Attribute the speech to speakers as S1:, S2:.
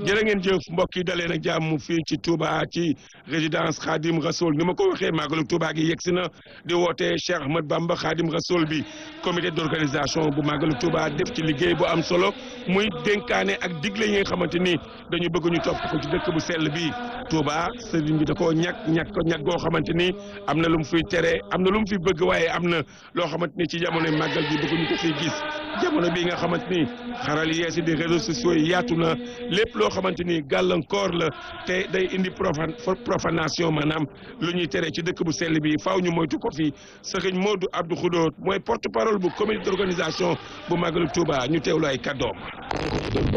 S1: jërë ngeen jëf mbokk yi dalee nag jàmm fii ci Touba ci résidence Khadim Rasoul ni ma ko waxee màggalu Touba gi yegg si na di woote Cheikh Ahmad Bamba Khadim Rasoul bi comité d'organisation bu màggalu Touba def ci liggéey bu am solo muy dénkaane ak digle yi nga xamante ni dañu bëgg ñu topp ko ci dëkk bu sell bi Touba sëriñ bi da koo ñàkk ñàkk ko ñàkk goo xamante ni am na lu mu fiy tere am na lu mu fi bëgg waaye am na loo xamante ni ci jamono màggal gi bëgg ñu ko fiy gis jamono bi nga xamante ni xaral yeesi di réseaux sociaux yi yaatu na lépp loo xamante ni gàllankoor la te day indi profan profanation maanaam lu ñuy tere ci dëkk bu sell bi faaw ñu moytu ko fi sëriñ Modou Abdou Khoudot mooy porte parole bu comité d'organisation bu màggalu Touba ñu teewlu ay kàddoom